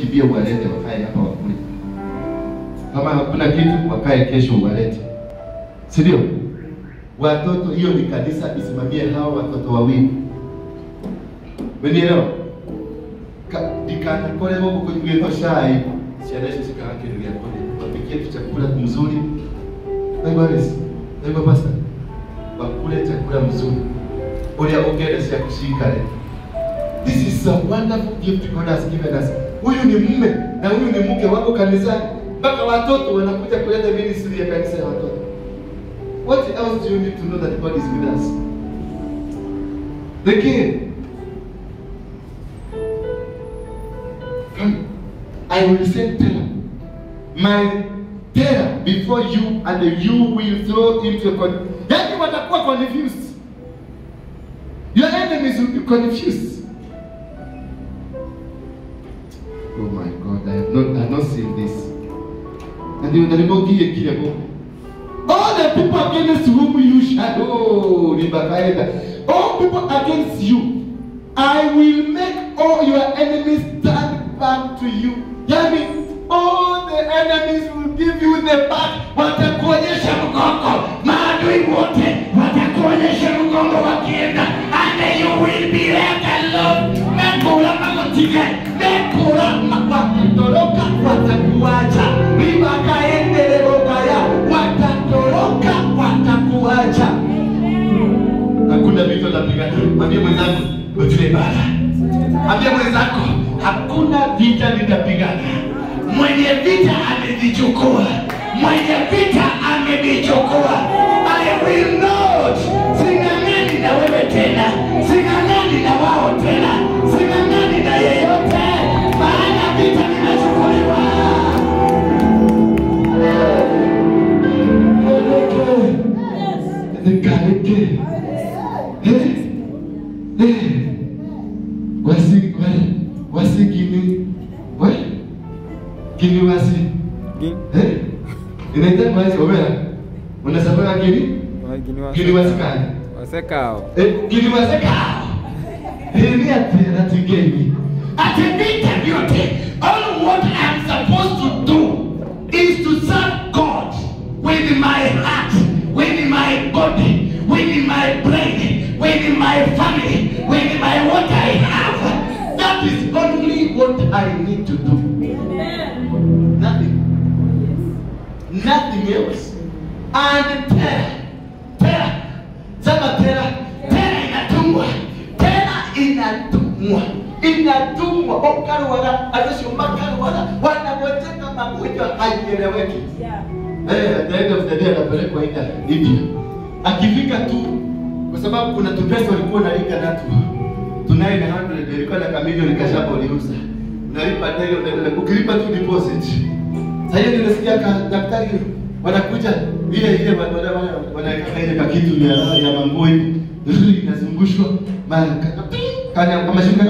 wakimbie uwalete wakae hapa wakule. Kama hakuna kitu wakae kesho uwalete, si ndio? Watoto, hiyo ni kanisa isimamie hao watoto wawili, umenielewa? Ka- ndikanakoremo gukugwitho cai ciana icio cikaga kindu gĩa kũrĩa wapikie tu chakula mzuri naigua resi naigua pasta wakule chakula mzuri ũrĩa ũngĩenda ciaku cikare this is a wonderful gift God has given us huyu ni mume na huyu ni mke wako kanisani mpaka watoto wanakuja kuleta ministry ya kanisa ya watoto what else do you need to know that God is with us the king Come, I will send terror. My terror before you and you will throw into a con- Yani watakuwa confused. Your enemies will be confused. Oh my God, I have not, I have not seen this. And you nalibogie kile Mungu. All the people against whom you shall, oh, Ribakaeda. All people against you, I will make all your enemies turn back to you. Yani, all the enemies will give you the back. Watakuonyesha mgongo. Maadui wote watakuonyesha mgongo wakienda. And you will be left alone. Mekula magotike. Mekula wakatoroka watakuacha. Ribakaendelebokaya. Watatoroka watakuacha. Hakuna vita utapigana. Mwambie mwenzangu, ujue bara. Ambia mwenzako hakuna vita nitapigana. Mwenye vita amevichukua, mwenye vita amevichukua. I will not. Sing'ang'ani na wewe tena, sing'ang'ani na wao tena, sing'ang'ani na yeyote, maana vita vinachukuliwa. Nikaleke. Eh? Eh? wasi wale wasi gini we gini wasi eh inaita maji obera unasema gini gini wasi kani wasekao eh gini wasi kao hili atera tigeni ati vita vyote all what I'm supposed to do is to serve God with my heart with my body with my brain with my family with my what I have that is only what I need to do nothing nothing else and terror terror sema terror terror inatumwa terror inatumwa inatumwa okaruaga acio makaruaga wanagojeka magonjwa haieleweki Eh, at the end of the day anapelekwa India, India. Akifika tu kwa sababu kuna tupesa walikuwa nalika natu tunaye na 100 ilikuwa na kamilioni kashapa uliuza unalipa ndege unaendelea ukilipa tu deposit. Sasa hiyo nimesikia ka daktari wanakuja ile ile wana- wana- wana- wanaweka ile kakitu ya ya manguo hivi inazungushwa mara kana kama shinda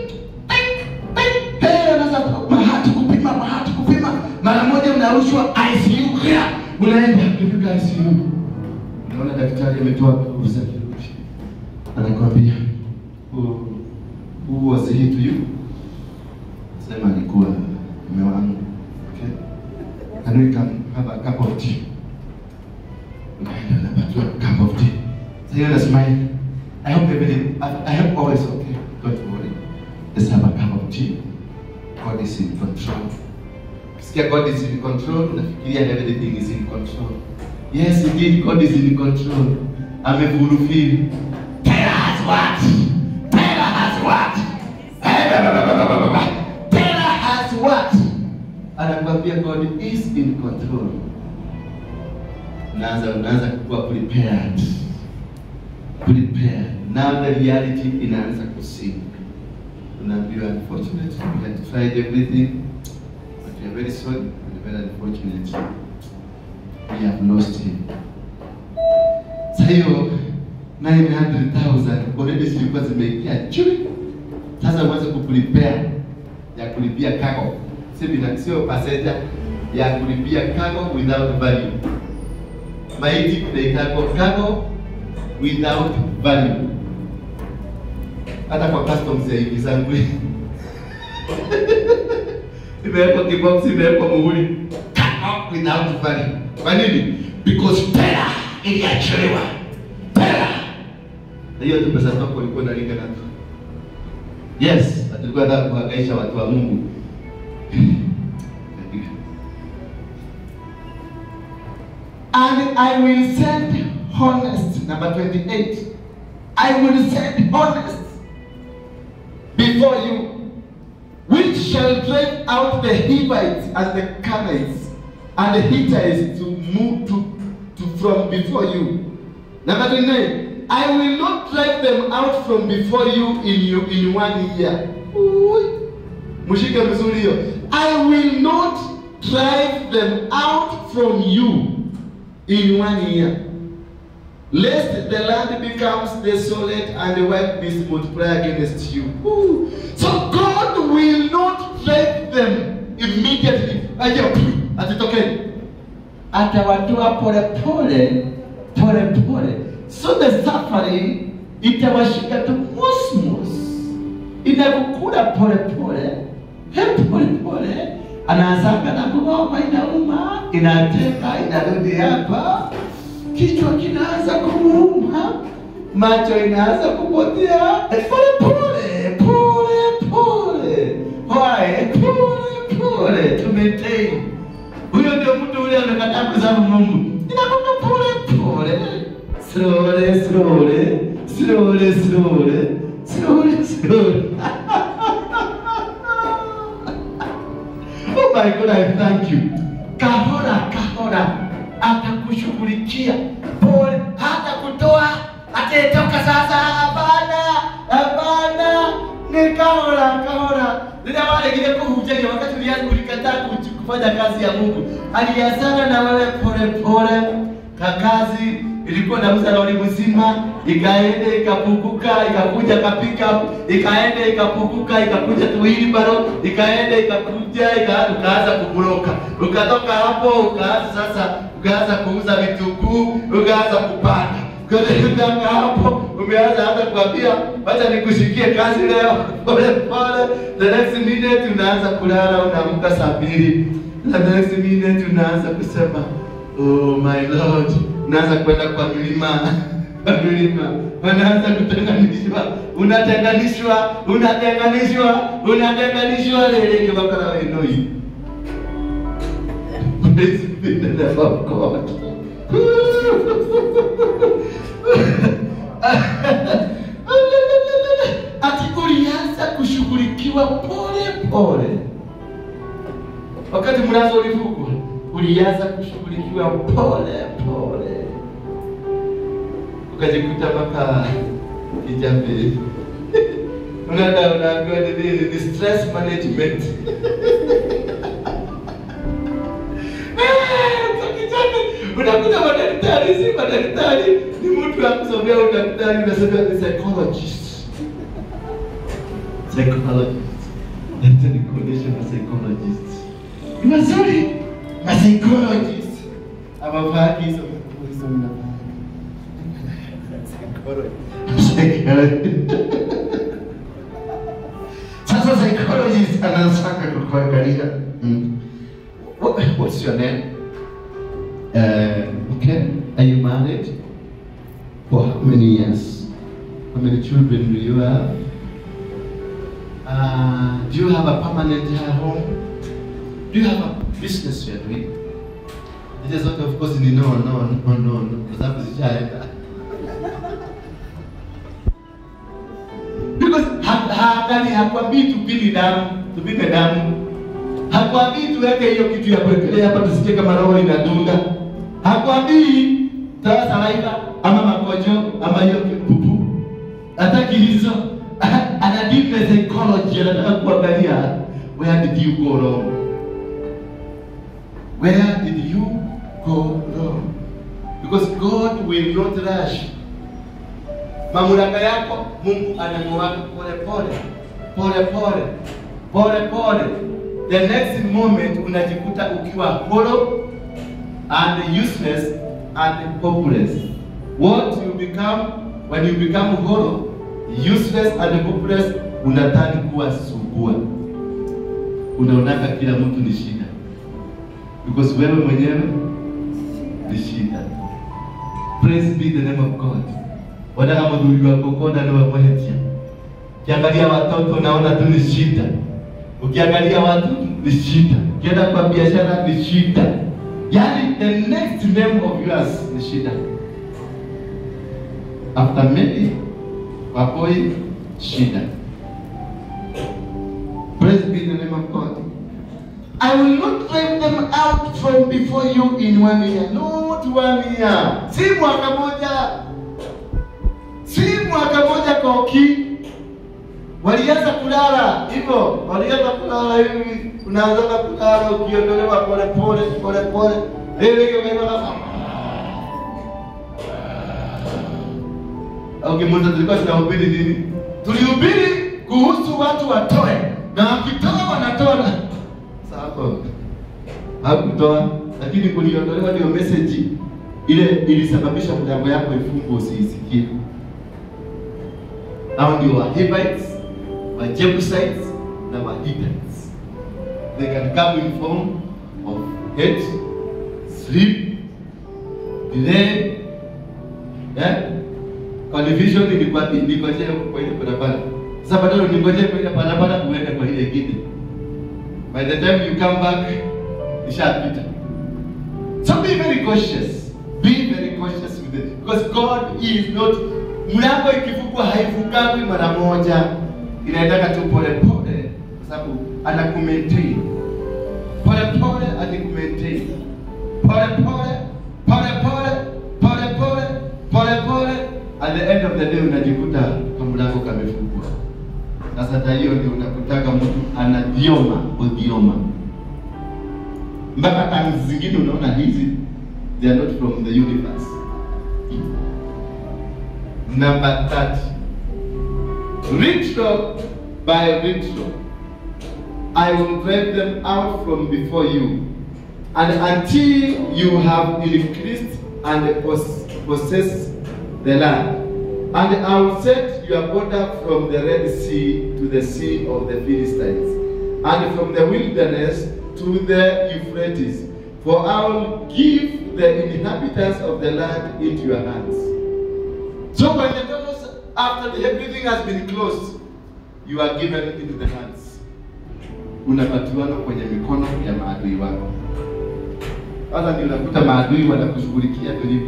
Hey, unaweza mahati kupima mahati kupima mara moja unarushwa ICU kia unaenda ukifika ICU unaona daktari ametoa nguvu za kirurgi anakwambia who, who was he to you sema alikuwa mume wangu okay can we come have a cup of tea unaenda unapatiwa cup of tea sasa hiyo na smile I hope everything I, I hope always okay don't worry let's have a cup of tea God is in control Ukisikia God is in control, unafikiria everything is in control. Yes, indeed, God is in control. Amefulfill. Tell us what? Tell us what? Tell us what? Anakuambia God is in control. Unaanza unaanza kuwa prepared. Prepared. Now the reality inaanza kusink. Unaambiwa unfortunately we had tried everything but we are very sorry and very unfortunate. We have lost him. Sasa hiyo 900,000 already zilikuwa zimeingia chui. Sasa uanze kuprepare ya kulipia cargo. Si bila sio passenger ya kulipia cargo without value. Maiti kunaitwa cargo without value. Hata kwa customs ya hivi zangu imewekwa kibox, imewekwa muhuri, come out without value. Kwa nini? Because pera iliachiliwa, pera hiyo tu pesa zako ulikuwa unalinga nazo. Yes, tulikuwa nataka kuhangaisha watu wa Mungu. And I will send honest, number 28. I will send honest before you, which shall drive out the Hivites and the Canaanites and the Hittites to move to, to from before you. Number 29. I will not drive them out from before you in you in one year. Ui. Mshike vizuri hiyo. I will not drive them out from you in one year. Lest the land becomes desolate and the wild beasts multiply against you. Ooh. So God will not drive them immediately. Aje atitokeni. Atawatoa pole pole pole pole. So the suffering itawashika tu musmus. Inakukula pole pole. He pole pole. Anaanzanga na kugoma inauma, inateka, inarudi hapa kichwa kinaanza kumuuma, macho inaanza kupotea, pole pole pole pole, why pole pole, tumetei. Huyo ndio mtu ule amekataa kuzama Mungu, inakwenda pole pole, slowly slowly slowly slowly slowly slowly. Oh my God, I thank you. Kahora kahora atakushughulikia pole, hata kutoa atetoka sasa. Hapana, hapana, ni kahora kahora. Ndio wale kile kuhujeni wakati ulianza ulikataa kuchu- kufanya kazi ya Mungu, alianzana na wewe pole pole, kakazi ilikuwa nauza lori mzima, ikaenda ikapunguka, ikakuja kapika, ikaenda ikapunguka, ikakuja tuwili baro, ikaenda ikakuja, ika- ukaanza kuburoka, ukatoka hapo ukaanza sasa, ukaanza kuuza vitunguu, ukaanza kupanda Ukatoka hapo umeanza hata kuambia wacha nikushikie kazi leo pole pole. The next minute unaanza kulala, unaamka saa mbili. The next minute unaanza kusema oh my lord, unaanza kwenda kwa milima kwa milima, unaanza kutenganishwa, unatenganishwa, unatenganishwa, unatenganishwa lele kibakala wenoi. Praise be the name of God. ati ulianza kushughulikiwa pole pole. Wakati mlazo ulivukwa, ulianza kushughulikiwa pole pole, ukajikuta mpaka kijambe unaenda unaambiwa ni nini? Ni stress management. unakuta madaktari si madaktari, ni mtu akusomea udaktari, unasema ni psychologist. Psychologist. Hata nikuonyeshe ma psychologist. Ni mazuri ma psychologist. Amavaa hizo hizo mnavaa. Psychologist. Sasa psychologist anasaka kukuangalia. Mm. What, what's your name? Uh, okay. Are you married? For how many years? How many children do you have? Uh, do you have a permanent home? Do you have a business you are doing? It is not, of course, ni no, no, no, no, no, kwa sababu zishaenda. Because ha- haangali hakwambii tupime damu, tupime damu. Hakwambii tuweke hiyo kitu ya kuwekelea hapa tusikie kama roho inadunda. Hakwambii toa saliva ama makojo ama hiyo pupu. Hataki hizo. Ana deep na psychology anataka kuangalia where did you go wrong? Where did you go wrong? Because God will not rush mamlaka yako Mungu anamuwaka pole pole pole pole pole pole. The next moment unajikuta ukiwa hollow and useless and hopeless. What you become when you become hollow, useless and hopeless, unatani kuwa subua. unaonaka kila mtu ni shida, because wewe mwenyewe ni shida. Praise be the name of God. Wana kama ndugu wako kona na wamwetia. Ukiangalia watoto naona tu ni shida. Ukiangalia watu ni shida. Ukienda kwa biashara ni shida. Yaani the next name of yours ni shida. After maybe Wapoi shida. Praise be the name of God. I will not drive them out from before you in one year. Not one year. Si mwaka moja. Si mwaka moja koki. Walianza kulala hivyo, walianza kulala hivi, unaanza kulala ukiondolewa pole pole pole pole. Ile hiyo kama Okay, mwanzo tulikuwa tunahubiri nini? Tulihubiri kuhusu watu watoe na wakitoa wanatoa na sasa hapo hakutoa, lakini kuliondolewa ndio message ile ilisababisha mlango yako ifungwe usiisikie. Hao ndio wa Hivites, wa Jebusites na wa Hittites. They can come in form of hate, sleep, delay, eh? Confusion ilikuwa ilikojea kwa ile barabara. Sasa badala uningojee kwa ile barabara uende kwa ile ingine. By the time you come back, ishapita. So be very cautious. Be very cautious with it. Because God is not mlango ikifungwa haifungwi mara moja. Inaendaka tu pole pole kwa sababu anakumaintain. Pole pole anakumaintain. Pole pole pole pole pole pole pole pole at the end of the day unajikuta kamlango kamefungwa. Sasa hata hiyo ndio unakutaka mtu anadioma odioma mpaka tangi zingine unaona hizi they are not from the universe. Number 30. Retro by retro. I will drive them out from before you, and until you have increased and pos- possess the land. And I will set your border from the Red Sea to the Sea of the Philistines, and from the wilderness to the Euphrates. For I will give the inhabitants of the land into your hands. So when the devils, after the, everything has been closed, you are given into the hands. Unapatiwana kwenye mikono ya maadui wako. Sasa ndio unakuta maadui wanakushughulikia vilivyo,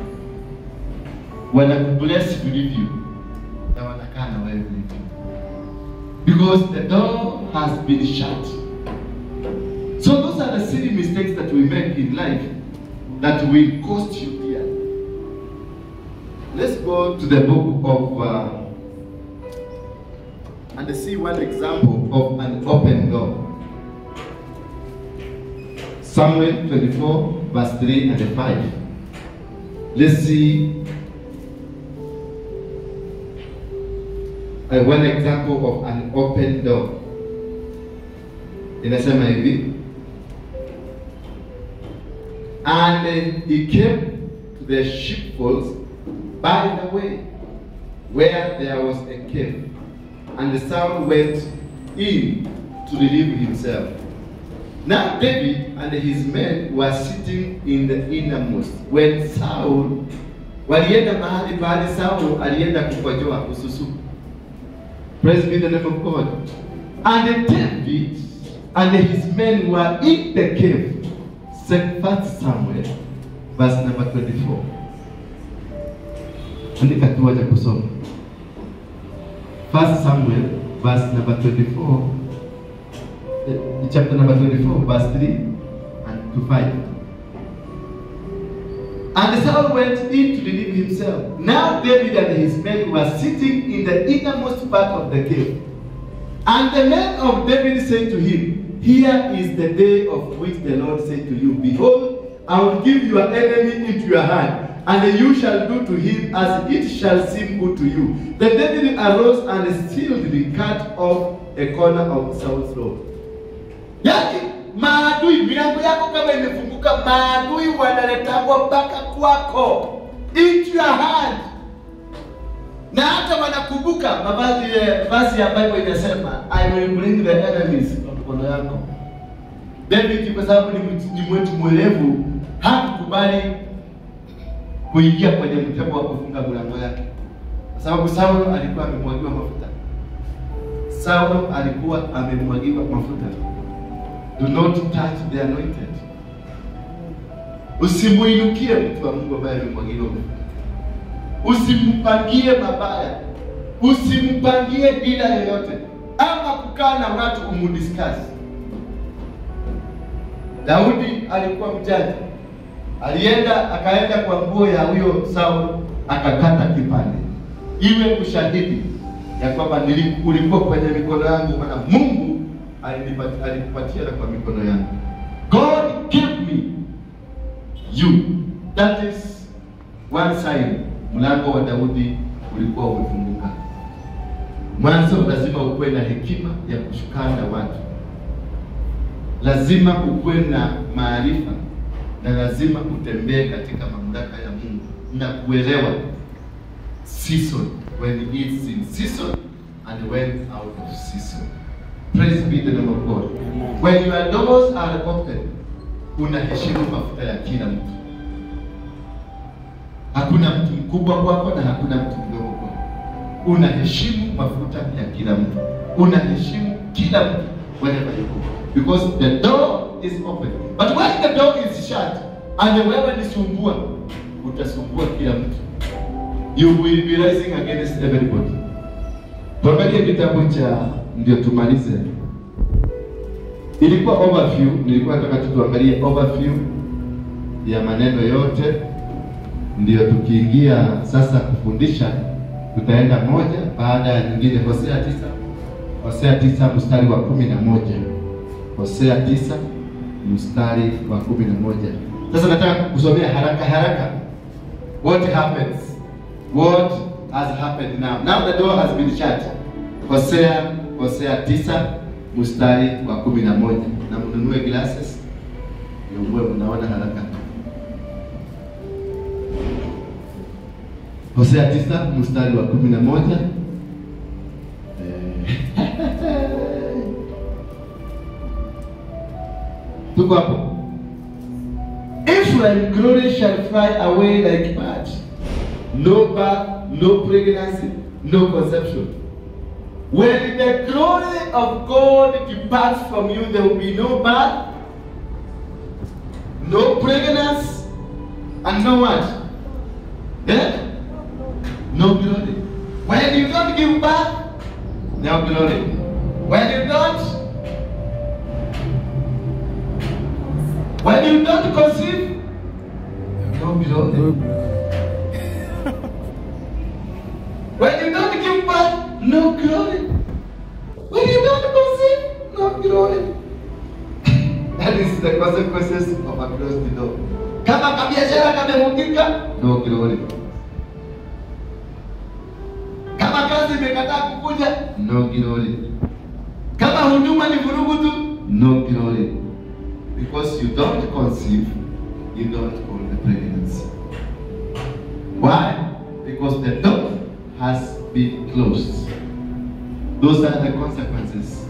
wanakubless vilivyo, na wanakaa na wewe vilivyo, because the door has been shut. So those are the silly mistakes that we make in life that will cost you dear. Let's go to the book of uh, and see one example of an open door. Samuel 24, verse 3 and 5. Let's see uh, one example of an open door. Inasema hivi. And uh, he came to the sheepfolds by the way, where there was a cave, and Saul went in to relieve himself. Now David and his men were sitting in the innermost when Saul walienda mahali pale Saul alienda kukojoa kususu. Praise be the name of God. And David and his men were in the cave. First Samuel verse number 24. Andika tu wacha kusoma. First Samuel verse number 24. eh, Chapter number 24 verse 3 and to 5. And Saul went in to relieve himself. Now David and his men were sitting in the innermost part of the cave. And the men of David said to him, Here is the day of which the Lord said to you, Behold, I will give your enemy into your hand, and you shall do to him as it shall seem good to you. Then David arose and stealthily cut off a corner of Saul's robe. Yaani maadui, milango yako kama imefunguka, maadui wanaletangwa mpaka kwako, into your hand na hata wanakumbuka mavazi eh, vazi ya Bible inasema I will bring the enemies mikono yako. David kwa sababu ni mtu- ni mwetu mwerevu, hakukubali kuingia kwenye mtego wa kufunga milango yake, kwa sababu Saulo alikuwa amemwagiwa mafuta. Saulo alikuwa amemwagiwa mafuta. Do not touch the anointed. Usimuinukie mtu wa Mungu ambaye amemwagiwa mafuta. Usimpangie mabaya, usimpangie dila yoyote, ama kukaa na watu umudiscuss. Daudi alikuwa mjanja, alienda akaenda kwa nguo ya huyo Saulo akakata kipande, iwe ushahidi ya kwamba nili- ulikuwa kwenye mikono yangu, maana Mungu alinipa- alikupatia na kwa mikono yangu. God gave me you. That is one sign. Mlango wa Daudi ulikuwa umefunguka. Mwanzo lazima ukuwe na hekima ya kushukana na watu, lazima ukuwe na maarifa na lazima utembee katika mamlaka ya Mungu na kuelewa season when it's in season and when out of season. Praise be the name of God. When your doors are open, unaheshimu mafuta ya kila mtu. Hakuna mtu mkubwa kwako na hakuna mtu mdogo kwako. Unaheshimu mafuta ya kila mtu, unaheshimu kila mtu wherever you go because the door is open. But when the door is shut and wewe ni sumbua, utasumbua kila mtu. You will be rising against everybody. Tuangalie kitabu cha ndio tumalize. Ilikuwa overview, nilikuwa nataka tu tuangalie overview ya maneno yote, ndio tukiingia sasa kufundisha, tutaenda moja baada ya nyingine. Hosea tisa, Hosea tisa mstari wa kumi na moja Hosea tisa mstari wa kumi na moja Sasa nataka kusomea haraka haraka. What happens? What has happened now? Now the door has been shut. Hosea Hosea tisa mstari wa kumi na moja na mnunue glasses ndio muwe mnaona haraka. Hosea tisa mstari wa kumi na moja Eh, tuko hapo. Ephraim glory shall fly away like birds. No birth, no pregnancy, no conception. When the glory of God departs from you, there will be no birth, no pregnancy, and no what? Eh? No glory. When you don't give birth, no glory. When you don't, when you don't conceive, no glory. When you don't give birth, no glory. When you don't conceive, no glory. That is the consequences of a closed door. Kama kabiashara kamefungika, no glory. Kama kazi imekataa kukuja, no glory. Kama huduma ni vurugu tu, no glory. Because you don't conceive, you don't hold the pregnancy. Why? Because the door has been closed. Those are the consequences.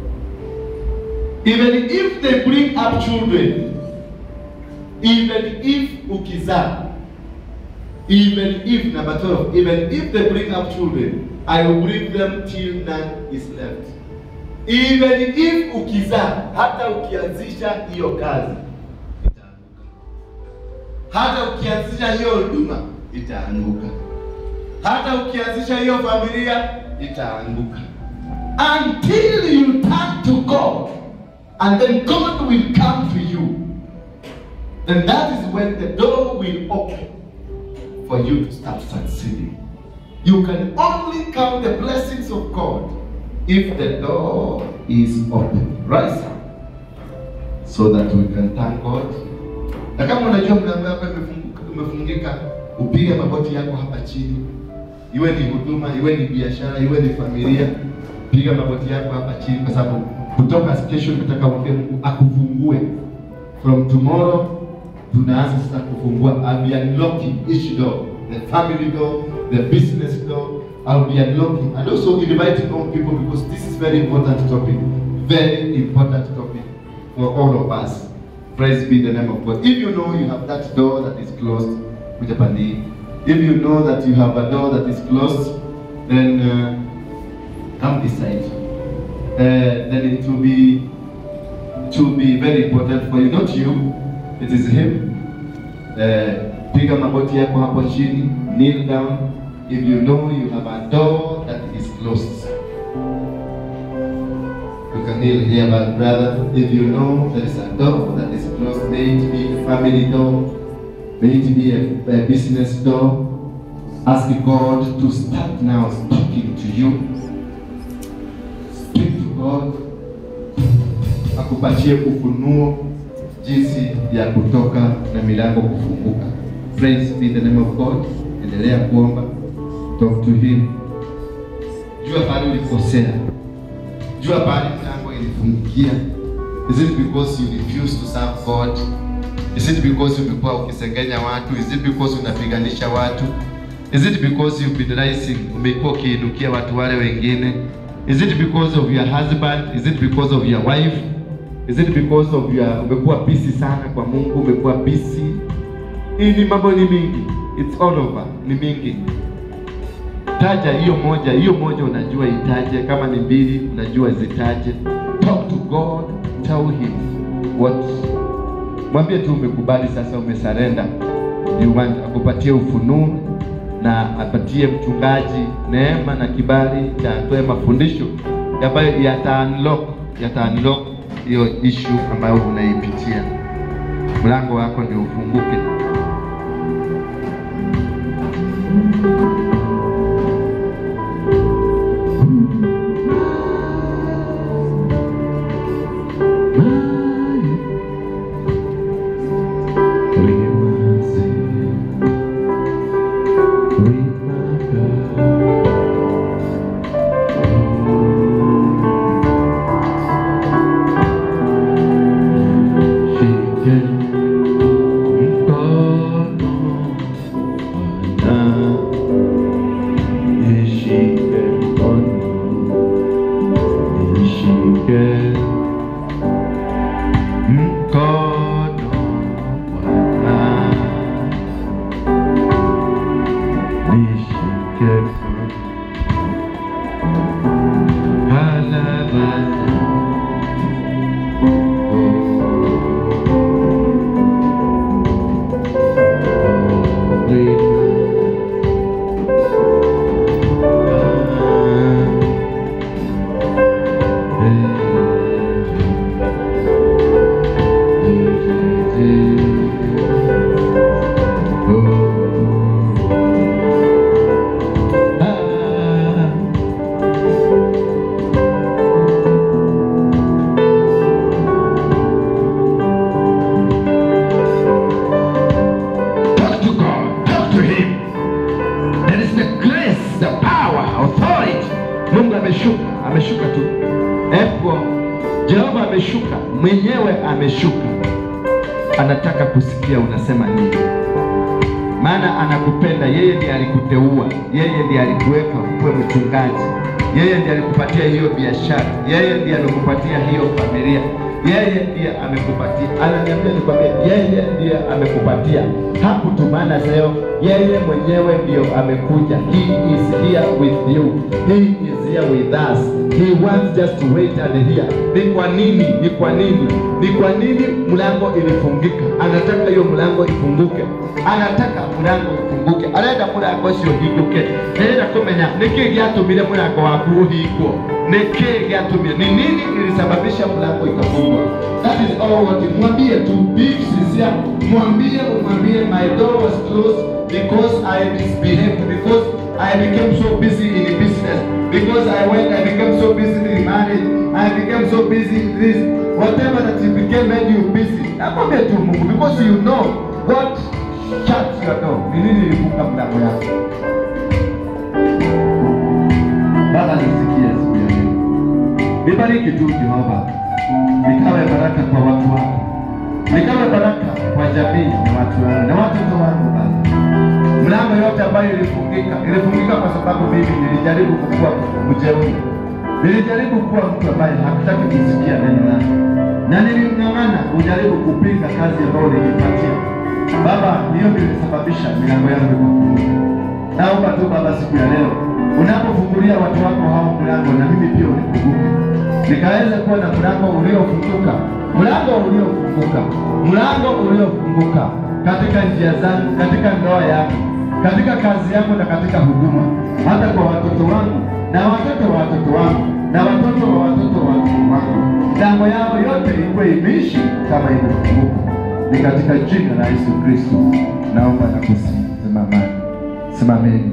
Even if they bring up children, even if ukizaa, even if number 12, even if they bring up children, I will bring them till none is left. Even if ukizaa, hata ukianzisha hiyo kazi itaanguka, hata ukianzisha hiyo huduma itaanguka, hata ukianzisha hiyo familia itaanguka, until you turn to God and then God will come to you. And that is when the door will open for you to start succeeding. You can only count the blessings of God if the door is open. Right? So that we can thank God. Na kama unajua mlango wako imefunguka- umefungika, upige magoti yako hapa chini, iwe ni huduma, iwe ni biashara, iwe ni familia, piga magoti yako hapa chini, kwa sababu kutoka kesho nataka mwambie Mungu akufungue. From tomorrow tunaanza sasa kufungua. I'll be unlocking each door, the family door, the business door. I'll be unlocking and also inviting more people because this is very important topic. very important topic for all of us. Praise be the name of God. If you know you have that door that is closed, kuja pande. If you know that you have a door that is closed, then uh, come this side. Uh, then it will be it will be very important for you, not you, it is him. Uh, piga magoti yako hapo chini, kneel down. If you know you have a door that is closed, you can kneel here, my brother. If you know there is a door that is closed, may it be a family door, may it be a, a business door. Ask God to start now speaking to you. Speak to God akupatie ufunuo jinsi ya kutoka na milango kufunguka. Praise be the name of God. Endelea kuomba, talk to him. Jua pale ulikosea, jua pale milango ilifungikia. Is it because you refuse to serve God? Is it because umekuwa ukisengenya watu? Is it because unapiganisha watu? Is it because you've been rising, umekuwa ukiinukia watu wale wengine? Is it because of your husband? Is it because of your wife? Is it because of your umekuwa busy sana kwa Mungu, umekuwa busy? Hii ni mambo ni mingi. It's all over. Ni mingi. Taja hiyo moja, hiyo moja unajua itaje, kama ni mbili unajua zitaje. Talk to God, tell him what. Mwambie tu umekubali sasa, umesarenda. You want akupatie ufunuo na apatie mchungaji neema na kibali cha atoe mafundisho ambayo yata unlock yata unlock hiyo issue ambayo unaipitia. Mlango wako ndio ufunguke. Talk to God. Talk to Him. There is the grace, the power, authority. Mungu ameshuka, ameshuka tu. Epo Jehova ameshuka, mwenyewe ameshuka, anataka kusikia unasema nini, maana anakupenda. Yeye ndiye alikuteua, yeye ndiye alikuweka ukuwe mchungaji, yeye ndiye alikupatia hiyo biashara, yeye ndiye alikupatia hiyo familia, yeye ndiye amekupatia. Ananiambia nikwambie, yeye ndiye amekupatia, hakutumana leo, yeye mwenyewe ndiyo amekuja. He is here with you, he is here with us. He wants just to wait and hear. Ni kwa nini? Ni kwa nini? Ni kwa nini mlango ilifungika? Anataka hiyo mlango ifunguke, anataka mlango ifunguke, arenda mlango ucio uhinguke. Ndĩrenda kũmenya nĩkĩ gĩatũmire mũrango waku ũhingwo, nĩkĩ gĩatũmire, ni nini ilisababisha mlango ikafungwa? That is all what you- mwambie tu, be sincere, mwambie umwambie, my door was closed because I misbehaved, because I became so busy in business, because I went, I became so busy in marriage, I became so busy in this, whatever that you became made you busy. Nakwambia tu Mungu, because you know what shut your door. Ni nini ilifunga mlango yako? Baba nisikie siku ya leo. Nibariki tu Jehova, nikawe baraka kwa watu wako, nikawe baraka kwa jamii na watu wangu na watoto wangu Baba. Mlango yote ambayo ilifungika ilifungika kwa sababu mimi nilijaribu kukuwa mjeuri, Nilijaribu kuwa mtu ambaye hakutaki kusikia neno lako, na nilimng'ang'ana kujaribu kupinga kazi ambayo nilipatia Baba. Hiyo ndio ilisababisha milango yangu ikafunguka. Naomba tu Baba, siku ya leo unapofungulia watu wako hao mlango, na mimi pia unifunguke, nikaweza kuwa na mlango uliofunguka, mlango uliofunguka, mlango uliofunguka katika njia zangu, katika ndoa yangu, katika kazi yangu na katika huduma, hata kwa watoto wangu na watoto wa watoto wangu na watoto wa watoto wa watoto wangu, milango yao yote ikuwe imeishi kama imefunguka. Ni katika jina la Yesu Kristo naomba na kusimamani. Simameni,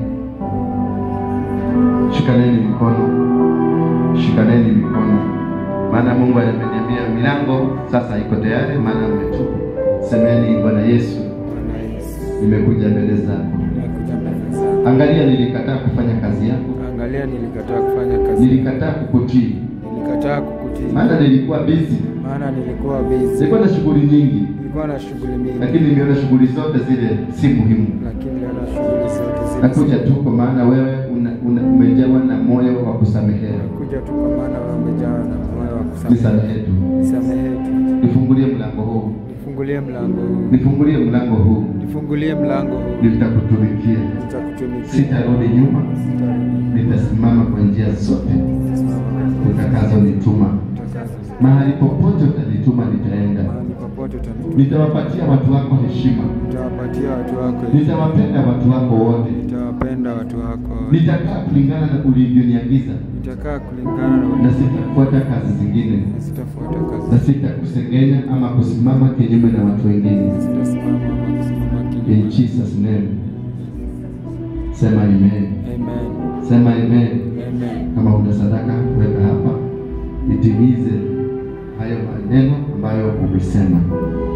shikaneni mikono, shikaneni mikono, maana Mungu ameniambia milango sasa iko tayari, maana umetubu. Semeni, Bwana Yesu, Bwana Yesu, nimekuja mbele zako. nimekuja mbele zako. Angalia, nilikataa kufanya kazi yako, Angalia, nilikataa kufanya kazi, nilikataa kukutii, nilikataa kukutii, maana nilikuwa busy, maana nilikuwa busy, nilikuwa na shughuli nyingi, nilikuwa na shughuli mingi, lakini nimeona shughuli zote zile si muhimu. lakini niliona shughuli zote zile Nakuja tu kwa maana wewe una, una, umejawa na moyo wa kusamehea. kuja tu kwa maana wewe umejawa na moyo wa kusamehe. Nisamehe tu, Nisamehe tu, nifungulie mlango huu, nifungulie mlango huu, nifungulie mlango huu, nifungulie mlango huu, nitakutumikia, nitakutumikia, sitarudi nyuma, sitarudi, nitasimama kwa njia zote nitasimama kwa utakazonituma. utakazo, Mahali popote utanituma nitaenda. mahali popote utanituma, Nitawapatia watu wako heshima, nitawapatia watu wako, nitawapenda watu wako wote, nitawapenda watu wako, nitakaa kulingana na ulivyoniagiza, nitakaa kulingana na na ulivyo sitafuata kazi zingine, sitafuata kazi na sitakusengenya ama kusimama kinyume na watu wengine. sitasimama ama kusimama In kinyume. Jesus name, sema amen, Amen. sema amen. Amen. Kama una sadaka weka hapa, itimize hayo maneno ambayo umesema.